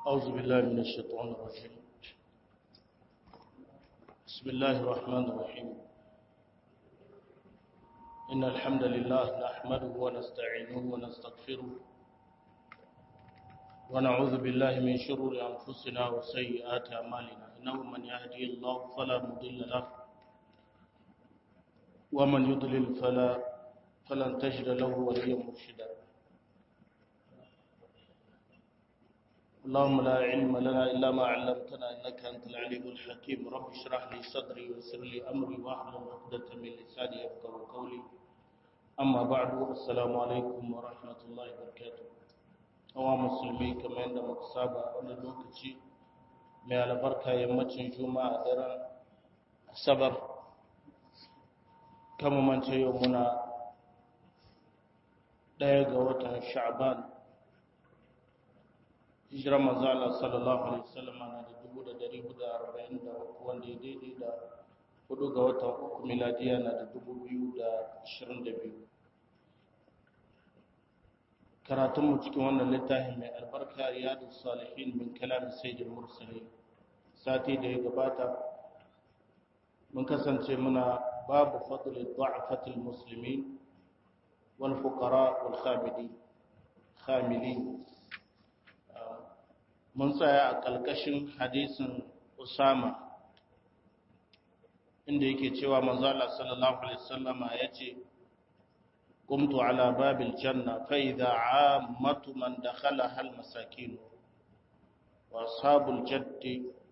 أعوذ بالله من الشيطان الرجيم بسم الله الرحمن الرحيم إن الحمد لله نحمده ونستعينه ونستغفره ونعوذ بالله من شرور أنفسنا وسيئات أعمالنا إنه من يهدي الله فلا مضل له ومن يضلل فلا فلن تجد له وليا مرشدا اللهم لا علم لنا إلا ما علمتنا إنك أنت العليم الحكيم رب اشرح لي صدري ويسر لي أمري واحلل عقدة من لساني يفقهوا قولي أما بعد السلام عليكم ورحمة الله وبركاته أوا مسلمي كما عند مكسابة أولا لوكتي mai albarka yammacin juma'a daren asabar kama mance yau muna ɗaya ga watan sha'ban hijirar manzala sallallahu alaihi wasallam na da dubu da dari hudu arba'in da uku wanda ya daidai da hudu ga watan uku miladiya na da dubu biyu da ashirin da biyu karatunmu cikin wannan littafin mai albarka riyadu salihin min kalamin sayyidul mursalin sati da ya gabata mun kasance muna babu fadli du'afatil muslimin wal fuqara wal khamidi khamilin mun tsaya a kalkashin hadisin usama inda yake cewa manzo Allah sallallahu alaihi wasallama yace قمت على باب الجنة فإذا عامة من دخلها المساكين وأصحاب الجد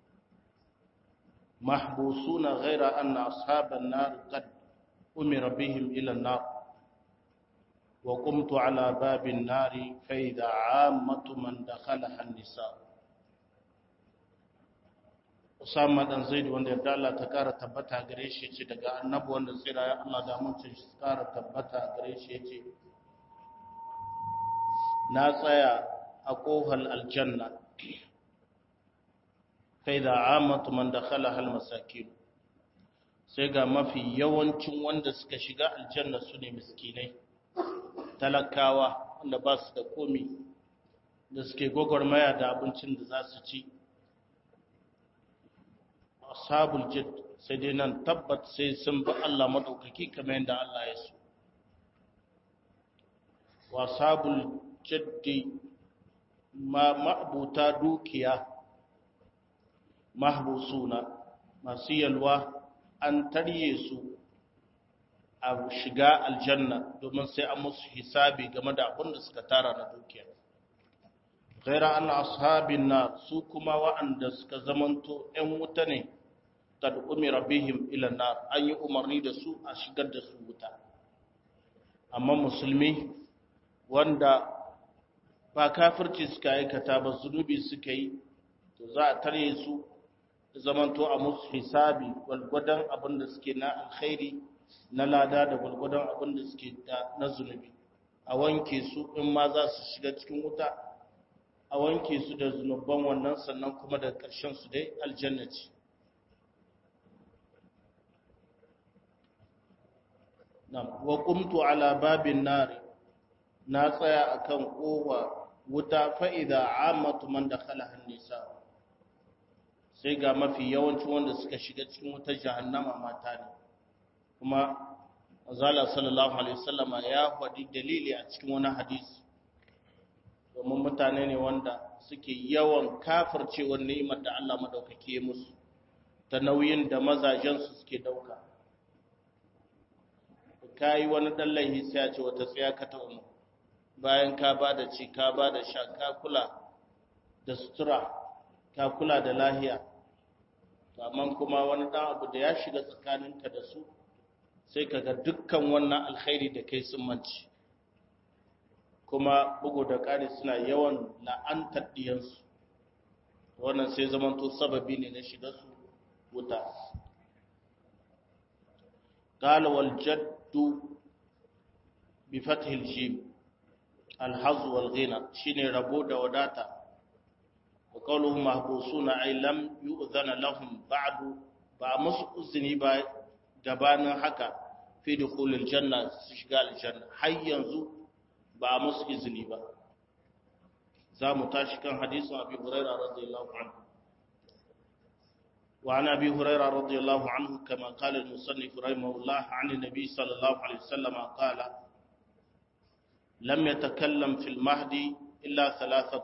محبوسون غير أن أصحاب النار قد أمر بهم إلى النار وقمت على باب النار فإذا عامة من دخلها النساء Usama dan Zaid wanda yarda Allah ta kara tabbata gare shi yace daga annabi wanda tsira ya Allah da mutum shi kara tabbata gare shi yace na tsaya a kohal aljanna kai da amatu man dakhala hal masakin sai ga mafi yawancin wanda suka shiga aljanna su ne miskinai talakawa wanda ba su da komi da suke gwagwarmaya da abincin da za su ci ashabul jid sai dai nan tabbat sai sun bi Allah madaukaki kamar yadda Allah ya so wa ashabul jiddi ma ma'buta dukiya mahbusuna masu yalwa an tarye su a shiga aljanna domin sai an musu hisabi game da abin da suka tara na dukiya ghaira an ashabin na su kuma wa'anda suka zamanto 'yan wuta ne kad umira bihim ila nar an yi umarni da su a shigar da su wuta amma musulmi wanda ba kafirci suka aikata ba zunubi suka yi to za a tare su zamanto a musu hisabi gwalgwadon abin da suke na alkhairi na lada da gwalgwadon abin da suke na zunubi a wanke su in ma za su shiga cikin wuta a wanke su da zunuban wannan sannan kuma da ƙarshen su dai aljannaci wa qumtu ala babin nari na tsaya akan kowa wuta fa idza amatu man dakhala an-nisa sai ga mafi yawancin wanda suka shiga cikin wutar jahannama mata ne kuma azala sallallahu alaihi wasallama ya faɗi dalili a cikin wani hadisi domin mutane ne wanda suke yawan kafircewar ni'imar da Allah madaukake ya musu ta nauyin da mazajensu suke dauka ka yi wani ɗan laihi sai a ce wata tsaya ka ta umu bayan ka ba da ci ka ba da sha ka kula da sutura ka kula da lahiya amma kuma wani ɗan abu da ya shiga tsakaninka da su sai ka ga dukkan wannan alkhairi da kai sun manci kuma bugu da ƙari suna yawan la'antar ɗiyansu wannan sai zamanto sababi ne na shiga su wuta قال والجد بفتح الجيم الحظ والغنى شيني ربو da wadata وقوله محبوسون أي لم يؤذن لهم بعد ba musu uzini ba gabanin haka fi dukhulil janna su shiga aljanna har yanzu ba musu izini ba za mu tashi kan hadisin abi huraira radiyallahu anhu وعن أبي هريرة رضي الله عنه كما قال المصنف رحمه الله عن النبي صلى الله عليه وسلم قال لم يتكلم في المهدي إلا ثلاثة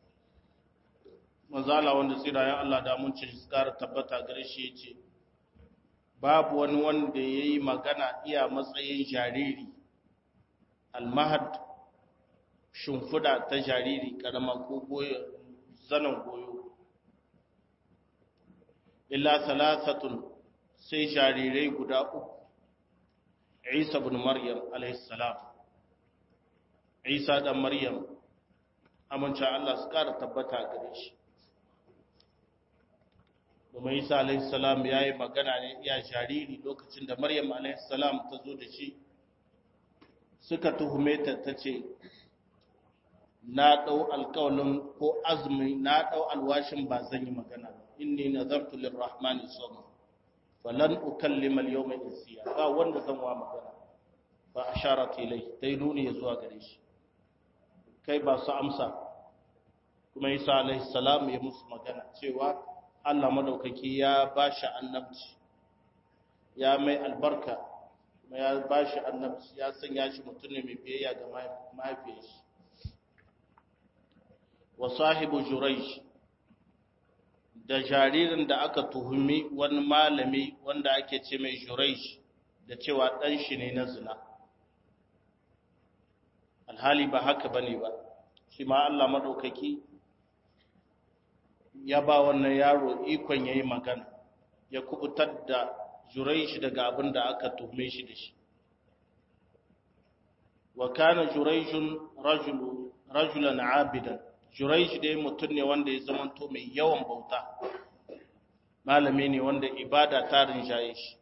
manzala wanda tsira ya Allah da mun ci tsara tabbata gare shi yace babu wani wanda yayi magana iya matsayin jariri almahad shimfida ta jariri karama ko goyo zanan goyo illa thalathatun sai jarirai guda uku Isa ibn Maryam alayhi salam Isa dan Maryam amince Allah su kara tabbata gare shi domin Isa alayhi salam yayi magana ne iya jariri lokacin da Maryam alayhi salam ta zo da shi suka tuhume ta tace na dau alƙawalin ko azumi na dau alwashin ba zan yi magana ba inni nazartu lirrahmani sawma falan ukallima al-yawma insiya ba wanda zan wa magana fa asharat ilai dai nuni zuwa gare shi kai ba su amsa kuma Isa alaihi salam ya musu magana cewa Allah madaukaki ya bashi annabci ya mai albarka kuma ya bashi annabci ya sanya shi mutum ne mai biyayya ga mahaifiyar shi wa sahibu jurayj da jaririn da aka tuhumi wani malami wanda ake ce mai juraish da cewa ɗan shi ne na zina alhali ba haka ba ne ba shi ma Allah maɗaukaki ya ba wannan yaro ikon ya yi magana ya kubutar da juraish daga abin da aka tuhume shi da shi wa kana juraishun rajulan abidan Juraish dai mutum ne wanda ya zamanto mai yawan bauta, malami ne wanda ibada ta rinjaye shi.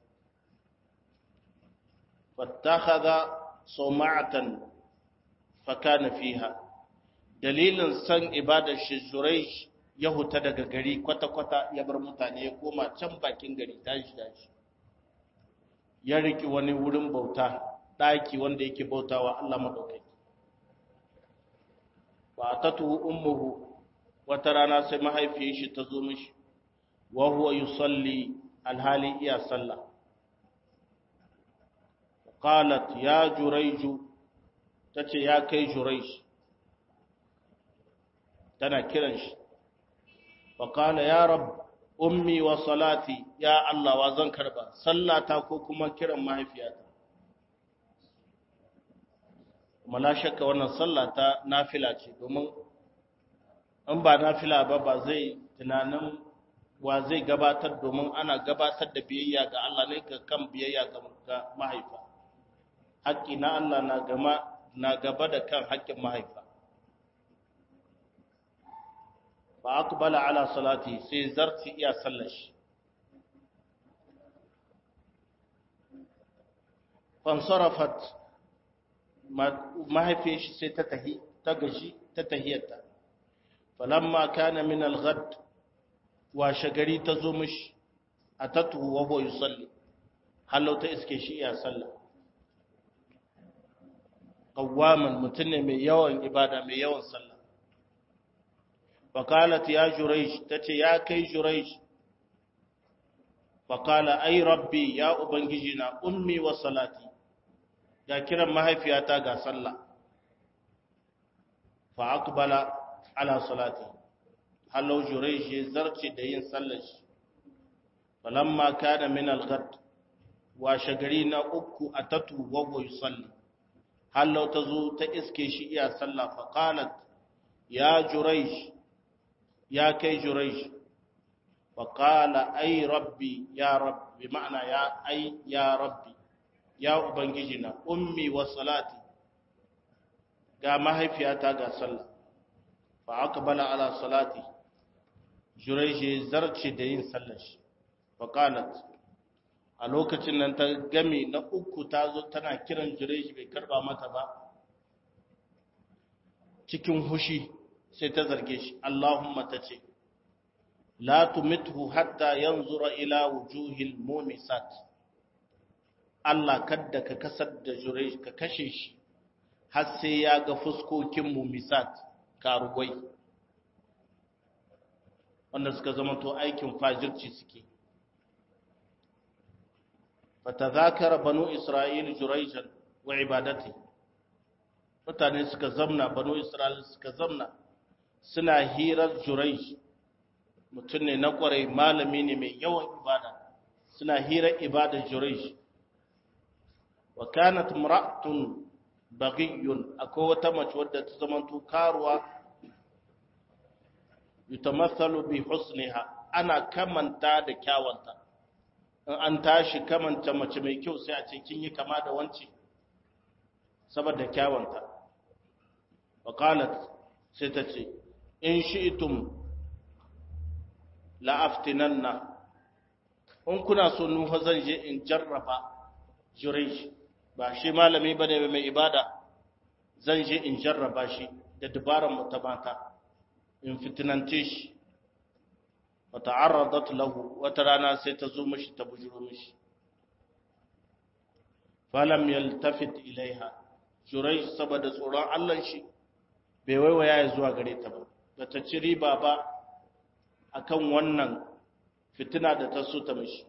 Fattakhadha sawma'atan fakana fiha. Dalilin san ibadar shi Juraish ya huta daga gari kwata-kwata ya bar mutane ya koma can bakin gari tashi tashi. Ya riki wani wurin bauta, ɗaki wanda yake bautawa Allah maɗaukai. fa atatuhu ummuhu wata rana sai mahaifiyar shi ta zo mishi wa huwa yusalli alhali iya sallah qalat ya jurayju tace ya kai jurayj tana kiran shi fa qala ya rab ummi wa salati ya allah wa zan karba sallata ko kuma kiran mahaifiyata kuma la shakka wannan sallah ta nafila ce domin in ba nafila ba ba zai tunanin wa zai gabatar domin ana gabatar da biyayya ga Allah ne ga kan biyayya ga mahaifa haƙƙi na Allah na gama na gaba da kan haƙƙin mahaifa fa aqbala ala salati sai zarti iya sallashi fansarafat mahaifiyar shi sai ta tahi ta gaji ta tahiyarta falamma kana min al-ghad wa shagari ta zo mishi atatu wa huwa yusalli halau ta iske shi iya sallah qawwaman mutun ne mai yawan ibada mai yawan sallah faqalat ya juraysh tace ya kai juraysh faqala ay rabbi ya ubangiji na ummi wa salati ya kiran mahaifiyata ga sallah fa aqbala ala salati halau juraysh ya zarce da yin sallar shi falamma kana min al-ghad wa shagari na uku atatu wa huwa yusalli halau tazo ta iske shi iya sallah fa qalat ya juraysh ya kai juraysh fa qala ay rabbi ya rabbi ma'ana ya ay ya rabbi ya ubangiji na ummi wa salati ga mahaifiyata ga sallah fa aqbala ala salati juraysh zarce da yin sallar shi fa qalat a lokacin nan ta gami na uku ta zo tana kiran juraysh bai karba mata ba cikin hushi sai ta zarge shi Allahumma tace la tumithu hatta yanzura ila wujuhil mumisat Allah kadda ka kasar da juraysh ka kashe shi har sai ya ga fuskokin mumisat karuwai wanda suka zama to aikin fajirci suke fatazakara banu isra'il juraijan wa ibadati mutane suka zamna banu isra'il suka zamna suna hirar juraij mutum ne na kwarai malami ne mai yawan ibada suna hirar ibadar juraij wa kanat imra'atun baghiyun akwai wata mace wadda ta zamanto karuwa yutamathalu bi husniha ana kamanta da kyawanta in an tashi kamanta mace mai kyau sai a ce kin yi kama da wance saboda kyawanta wa qalat sai ta ce in shi'tum la aftinanna in kuna so nufa zan je in jarraba juraysh ba shi malami bane mai ibada zan je in jarraba shi da dabaran mu ta mata in fitinance shi wa ta'arradat lahu wata rana sai ta zo mishi ta bujuro mishi falam yaltafit ilaiha jurai saboda tsoron Allah shi bai waiwaya ya zuwa gare ta ba bata ci riba ba akan wannan fitina da ta so ta mishi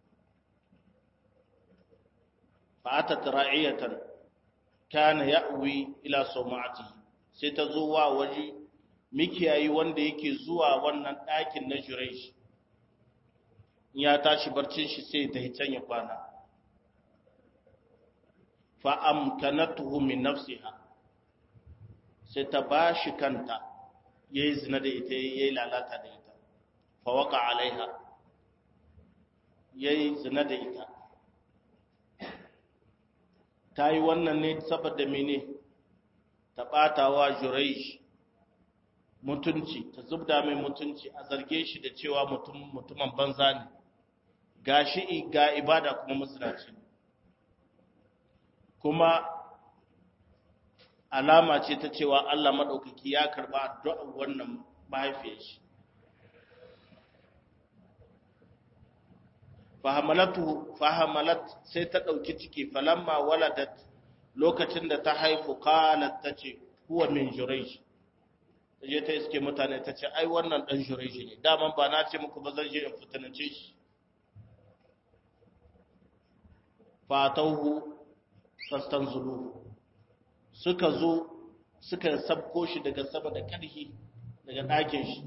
fa atat ra'iyatan kana ya'wi ila sawma'atihi sai ta zo wa waje mikiyayi wanda yake zuwa wannan ɗakin na Juresh ya tashi barcin shi sai ta can ya kwana fa amkanatuhu min nafsiha sai ta bashi kanta yayi zina da ita yayi lalata da ita fa waqa alaiha yayi zina da ita ta yi wannan ne saboda mene ta ɓatawa Juresh mutunci ta zubda mai mutunci a zarge shi da cewa mutum mutumin banza ne ga shi ga ibada kuma musulaci kuma alama ce ta cewa Allah maɗaukaki ya karɓa addu'ar wannan mahaifiyar shi fahamalatu fahamalat sai ta ɗauki ciki falamma waladat lokacin da ta haifu qalat tace huwa min jurayj ta je ta iske mutane ta ce ai wannan dan jurayj ne daman ba na ce muku ba zan je in fitinance shi fatauhu fastanzulu suka zo suka sabko shi daga sama da karhi daga ɗakin shi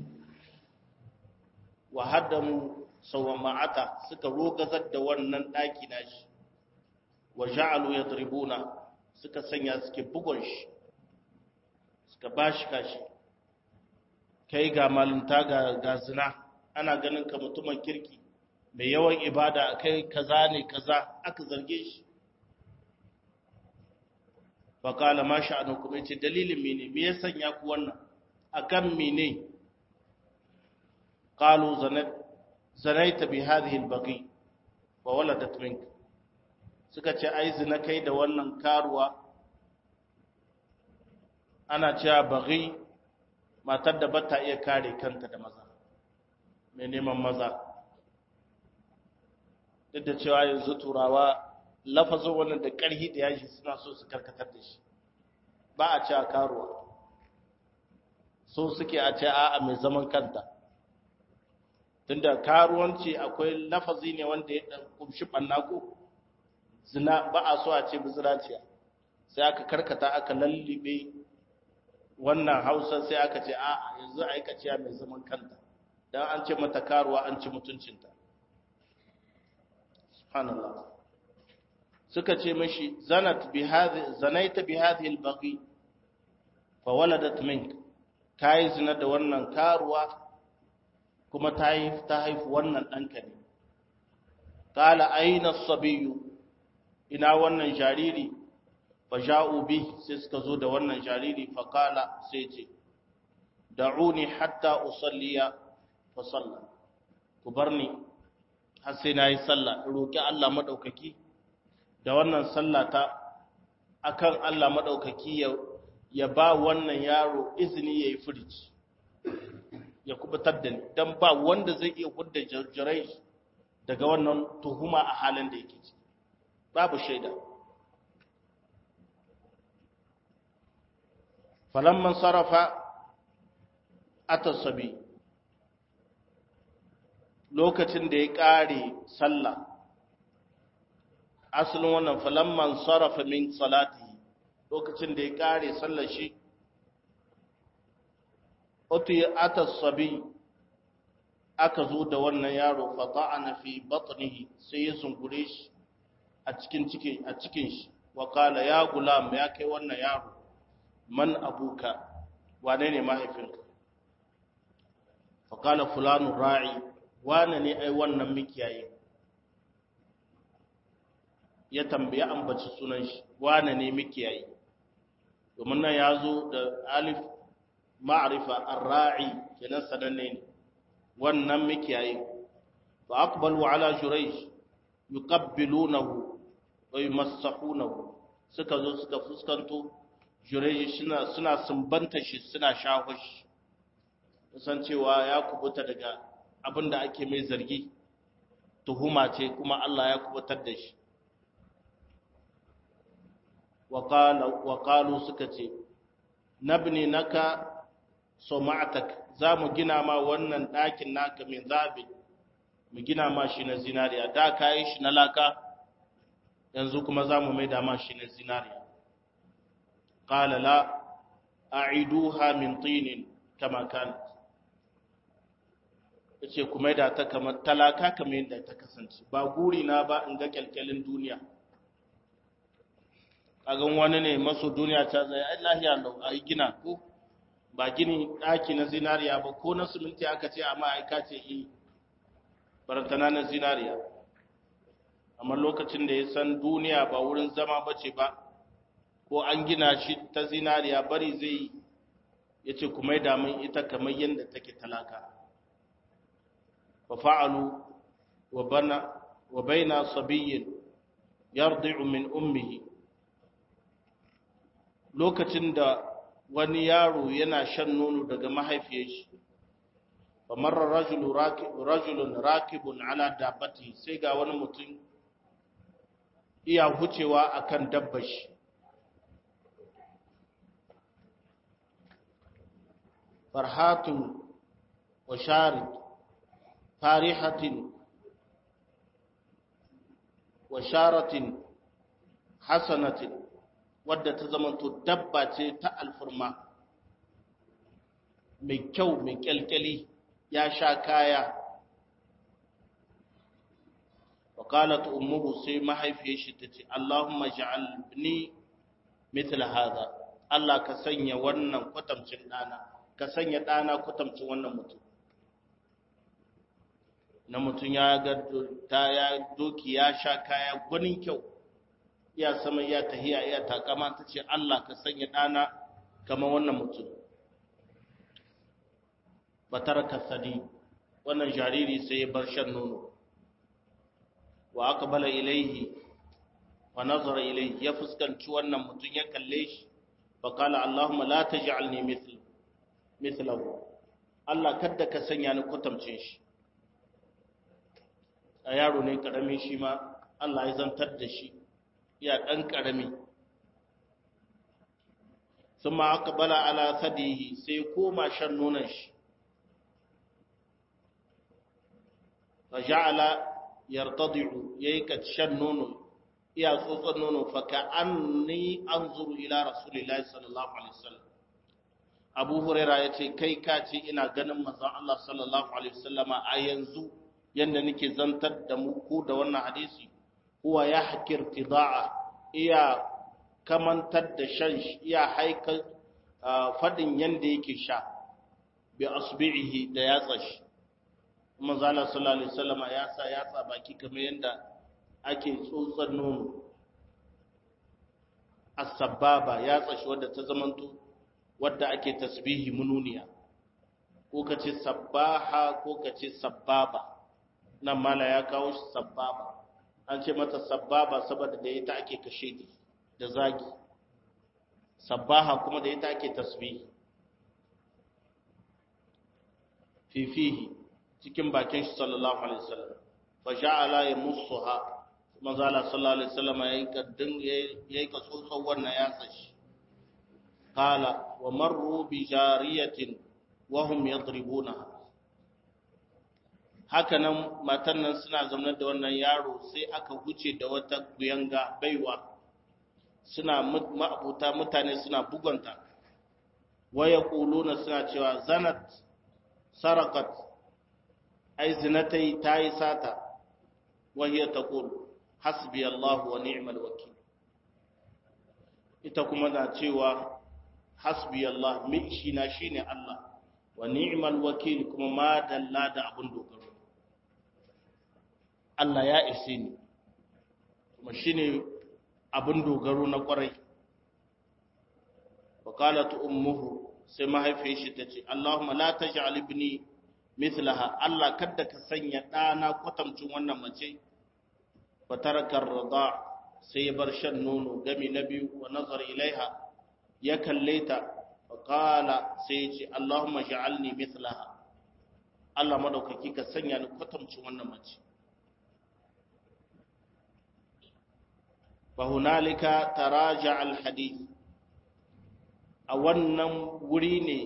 wa haddamu sawama'ata suka rogazar da wannan ɗaki nashi wa ja'alu yadribuna suka sanya suke bugun shi suka bashi kashi kai ga malunta ga ga zina ana ganin ka mutumin kirki mai yawan ibada kai kaza ne kaza aka zarge shi fa kala ma sha'anukum yace dalilin mene me ya sanya ku wannan akan mene qalu zanat zanaita bi hadhihi al-baqi wa waladat mink suka ce ai zina kai da wannan karuwa ana cewa baqi matar da bata iya kare kanta da maza mai neman maza duk da cewa yanzu turawa lafazin wannan da ƙarhi da yaji suna so su karkatar da shi ba a cewa karuwa so suke a ce a'a mai zaman kanta tunda karuwanci akwai lafazi ne wanda ya dan kumshi ko zina ba a so a ce biziraciya sai aka karkata aka lallibe wannan hausa sai aka ce a yanzu aikaciya mai zaman kanta dan an ce mata karuwa an ci mutuncinta subhanallah suka ce mishi zanat bi hadhi zanaita bi hadhihi al-baqi fa waladat mink kai zina da wannan karuwa kuma ta yi ta haifu wannan ɗanka ne ƙala aina sabiyu ina wannan jariri fa ja'u bi sai suka zo da wannan jariri fa ƙala sai ce da'uni hatta usalliya fa salla ku bar ni har sai na yi sallah roƙi Allah maɗaukaki da wannan sallata akan Allah maɗaukaki ya ba wannan yaro izini ya yi firici ya kubutar da ni don ba wanda zai iya hudda jarjirai daga wannan tuhuma a halin da yake ci babu shaida falamman sarrafa atasabi lokacin da ya ƙare sallah asalin wannan falamman sarrafa min salati lokacin da ya ƙare sallar shi otu ata sabi aka zo da wannan yaro fata'ana fi batnihi sai ya zungure shi a cikin cikin a cikin shi wa kala ya gulam ya kai wannan yaro man abuka wane ne mahaifinka fa kala fulanu ra'i wane ne ai wannan mikiyaye ya tambaye ambaci sunan shi wane ne mikiyaye domin nan ya zo da alif ma'rifa ar-ra'i kenan sananne ne wannan mikiyaye fa aqbalu ala jurayj yuqabbilunahu wa yumassahunahu suka zo suka fuskanto jurayj suna suna sumbanta shi suna shaho shi san cewa ya kubuta daga abinda ake mai zargi tuhuma ce kuma Allah ya kubutar da shi wa qala wa qalu suka ce nabni naka soma'atak za mu gina ma wannan ɗakin naka min zabi mu gina ma shi na zinariya da ka yi shi na laka yanzu kuma za mu maida ma shi na zinariya ƙala la a iduha min tinin kama kan ya ce ku maida ta kamar talaka kamar yadda ta kasance ba guri na ba in ga kyalkyalin duniya kagan wani ne maso duniya ta zai ai lahiya lau a yi gina ko ba gini ɗaki na zinariya ba ko na siminti aka ce amma aika ce yi barantana na zinariya amma lokacin da ya san duniya ba wurin zama ba ce ba ko an gina shi ta zinariya bari zai ya ce kuma yi damun ita kamar yadda take talaka wa fa'alu wa baina sabiyyin yardi'u min ummihi lokacin da wani yaro yana shan nono daga mahaifiyar shi fa marra rajulu rajulun rakibun ala dabbati sai ga wani mutum iya hucewa akan dabbar shi farhatun wa sharid farihatin wa sharatin hasanatin wadda ta zamanto dabba ce ta alfurma mai kyau mai kyalkyali ya sha kaya wakalat ummuhu sai mahaifiyar shi ta ce Allahumma ja'alni mithla hadha Allah ka sanya wannan kwatamcin dana ka sanya dana kwatamcin wannan mutum na mutum ya ga ta ya doki ya sha kaya gwanin kyau iya sama iya tahiya iya takama ta ce Allah ka sanya ɗana kamar wannan mutum batar kasadi wannan jariri sai ya bar shan nono wa aka bala ilaihi wa nazara ilaihi ya fuskanci wannan mutum ya kalle shi fa kala Allahumma la taj'alni mithl mithlahu Allah kadda ka sanya ni kwatamcin shi a yaro ne karami shi ma Allah ya zantar da shi ya ɗan ƙarami sun ma aka bala ala sadihi sai koma shan nonon shi fa ja'ala yartadi'u yayi ka shan nono iya tsotson nono fa ka anni anzuru ila rasulillahi sallallahu alaihi wasallam Abu Huraira yace kai ka ce ina ganin manzon Allah sallallahu alaihi wasallama a yanzu yanda nake zantar da mu ko da wannan hadisi huwa ya hakir tida'a iya kamantar da shan iya haika fadin yanda yake sha bi asbi'ihi da yatsa shi kuma zala sallallahu alaihi wasallam ya sa yatsa baki kamar yanda ake tsotsar nono as-sababa yatsa shi wadda ta zamanto wadda ake tasbihi mununiya ko kace sabbaha ko kace sabbaba nan mala ya kawo shi sabbaba an ce mata sabbaba saboda da ita ake kashe da zagi sabbaha kuma da ita ake tasbihi fifihi cikin bakin shi sallallahu alaihi wasallam fa ja'ala yamussuha manzo Allah sallallahu alaihi wasallam yayi kaddin yayi ka tsotson wannan yatsa shi qala wa marru bi jariyatin wa hum yadribunaha hakanan matan nan suna zaune da wannan yaro sai aka huce da wata kuyanga baiwa suna ma'abuta mutane suna bugunta waya kuluna suna cewa zanat sarakat ai zinatai ta yi sata wahiyar ta kulu hasbi Allah wa ni'mal wakil ita kuma na cewa hasbi Allah mi shi na shine Allah wa ni'mal wakil kuma ma dalla da abun dogaro Allah ya ise ni kuma shine abun dogaro na kwarai wa qalat ummuhu sai mahaifiyar shi tace Allahumma la taj'al ibni mithlaha Allah kada ka sanya dana kwatamcin wannan mace fa taraka ar-rida sai ya bar shan nono gami na biyu wa nazar ilaiha ya kalle ta faƙala sai ce Allahumma ja'alni mithlaha Allah madaukaki ka sanya ni kwatamcin wannan mace fa hunalika taraja al hadith a wannan wuri ne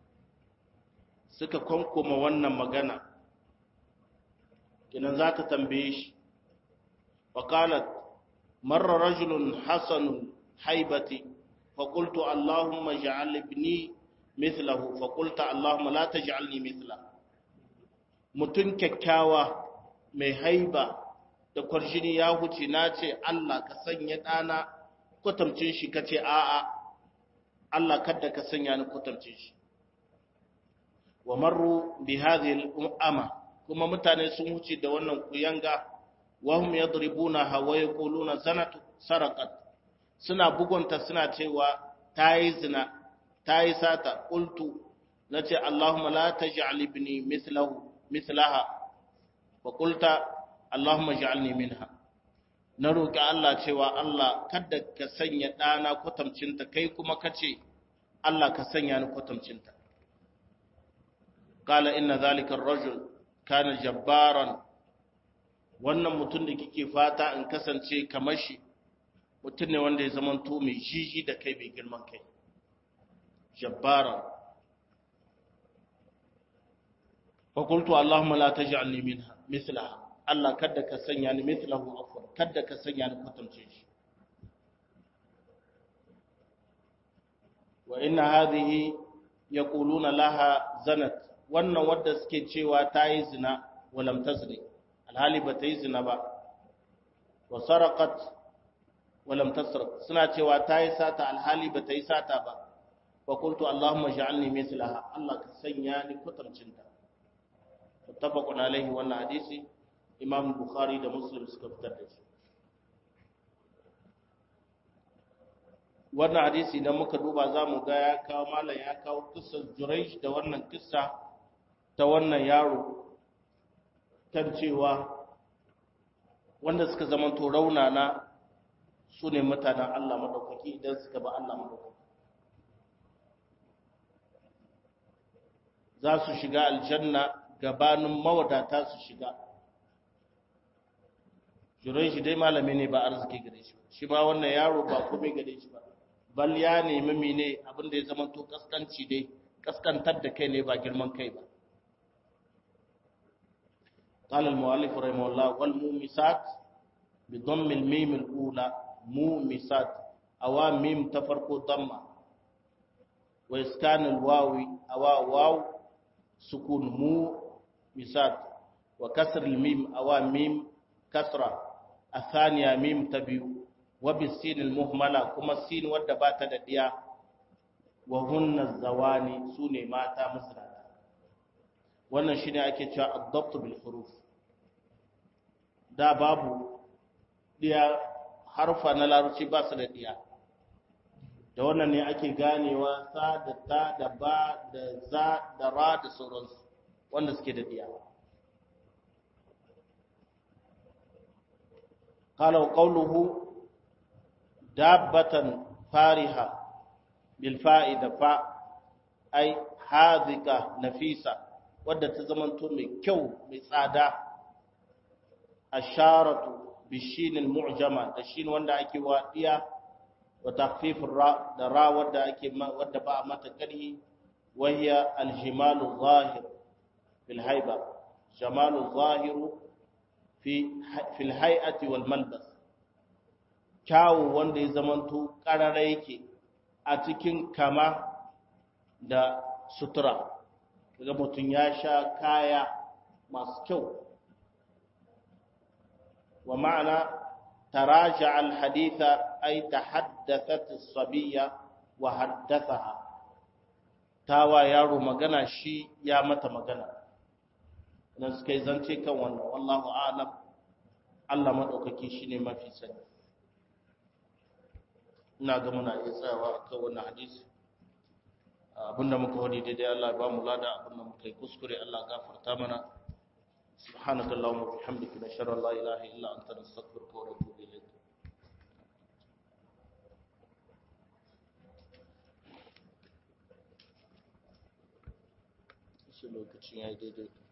suka kwankoma wannan magana kinan za ta tambaye shi faƙalat marar rajulun hasanun haibati فقلت اللهم اجعل ابني مثله فقلت اللهم لا تجعلني مثله mutun kyakkyawa mai haiba da kwarjini ya huce na ce Allah ka sanya ɗana kwatamcin shi ka ce a'a Allah kadda ka sanya ni kwatamcin shi wa marru bi hadhihi al-umma kuma mutane sun huce da wannan kuyanga wa hum yadribuna hawa yaquluna zanatu saraqat suna bugunta suna cewa ta yi zina ta yi sata ƙultu na ce Allahumma la ta ji'al ibni mislaha wa ƙulta Allahumma ji'alni minha na roƙi Allah cewa Allah kada ka sanya ɗana kwatamcinta kai kuma ka ce Allah ka sanya ni kwatamcinta kala inna zalika rajul kana jabbaran wannan mutum da kike fata in kasance kamar shi mutum ne wanda ya zamanto mai jiji da kai mai girman kai jabbara fakultu Allahumma la taj'alni minha mithlaha Allah kada ka sanya ni mithlahu afwan kada ka sanya ni kwatance shi wa inna hadhihi yaquluna laha zanat wannan wadda suke cewa ta yi zina walam tazni alhali ba ta yi zina ba wa saraqat walam tasraq suna cewa ta yi sata alhali ba ta yi sata ba fa qultu allahumma ja'alni mithlaha Allah ka sanya ni kwatancinta muttafaqun alaihi wannan hadisi imam bukhari da muslim suka fitar da shi wannan hadisi idan muka duba za mu ga ya kawo malam ya kawo kissar juraish da wannan kissa ta wannan yaro kan cewa wanda suka zamanto raunana su ne mutanen Allah maɗaukaki idan suka ba Allah maɗaukaki za su shiga aljanna gabanin mawadata su shiga jurai shi dai malami ne ba arziki gare shi shi ma wannan yaro ba komai gare shi ba bal ya nemi mene abinda ya zama to kaskanci dai kaskantar da kai ne ba girman kai ba قال المؤلف رحمه الله والمومسات بضم الميم الأولى مومسات أو ميم تفرق ضمة وإسكان الواو أو واو سكون مو مسات وكسر الميم أو ميم كسرة الثانية ميم تبيو وبالسين المهملة كما السين ودبات دديا وهن الزواني سوني ماتا مسرا wannan shine ake cewa ad-dabt bil huruf da babu diya harfa na larabci ba su da diya da wannan ne ake ganewa sa da ta da ba da za da ra da sauransu wanda suke da diya qala qawluhu dabbatan fariha bil fa'ida fa ai hadika nafisa wadda ta zamanto mai kyau mai tsada asharatu bishinil mu'jama da shin wanda ake wadiya wa takhfifur ra da ra wadda ake wadda ba mata kari wahiya aljimalu zahir bil haiba jamalu zahiru fi fil hay'ati wal malbas kyawu wanda ya zamanto karara yake a cikin kama da sutura daga mutum ya sha kaya masu kyau wa ma'ana taraja al haditha ay tahaddathat as-sabiyya wa haddathaha tawa yaro magana shi ya mata magana idan suka yi zance kan wannan wallahu a'lam Allah madaukaki shine mafi sani ina ga muna iya tsayawa akan wannan hadisi abinda muka wadi daidai Allah ba mu lada abinda muka yi kuskure Allah gafarta mana subhanaka allahumma wa bihamdika nashhadu an la ilaha illa anta nastaghfiruka wa natubu ilayk shi lokacin yayi daidai